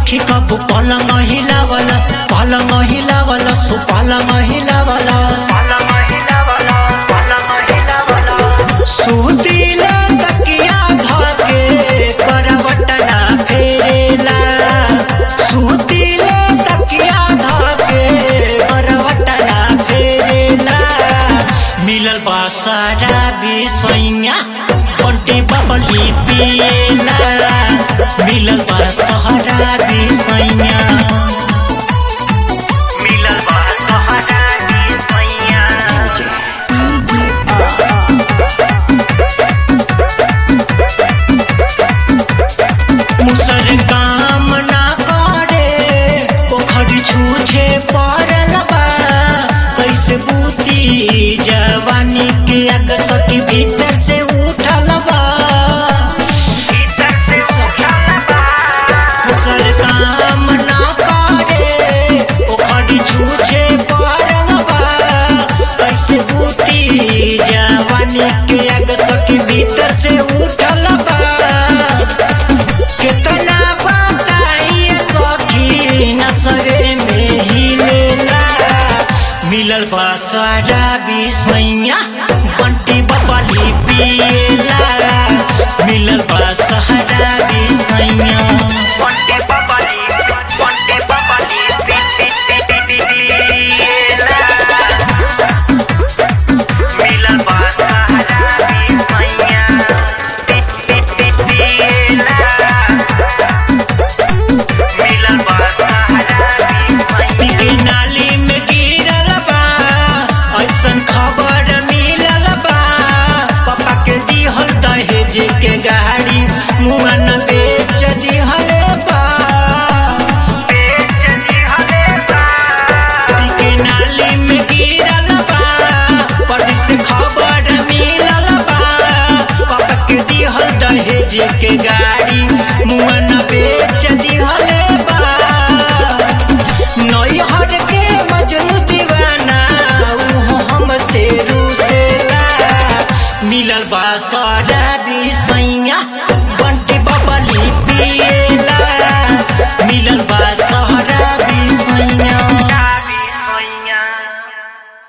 सखी कबू पलंग हिलावला पलंग हिलावला सु पलंग हिलावला सुतिला तकिया धके करवटना फेरेला सुतिला तकिया धके करवटना फेरेला मिलल बा सारा बिसैया बंटी बबली पिएला मिलल बा सहारा बिसैया मिलल बा सहारा बिसैया मुसर काम ना करे पोखरी छूछे पड़ल बा कैसे बूती जवानी के अग सखी भीतर से उठल बा मुसर काम ना करे पोखरी छूछे पड़ल बा कैसे बूती जवानी के अग सखी भीतर से उठल बा कितना बताइए सखी नसरे में ही लेला मिलल बा सारा बिसैया बंटी बबली पिएला मिलल बा सहारा बिसैया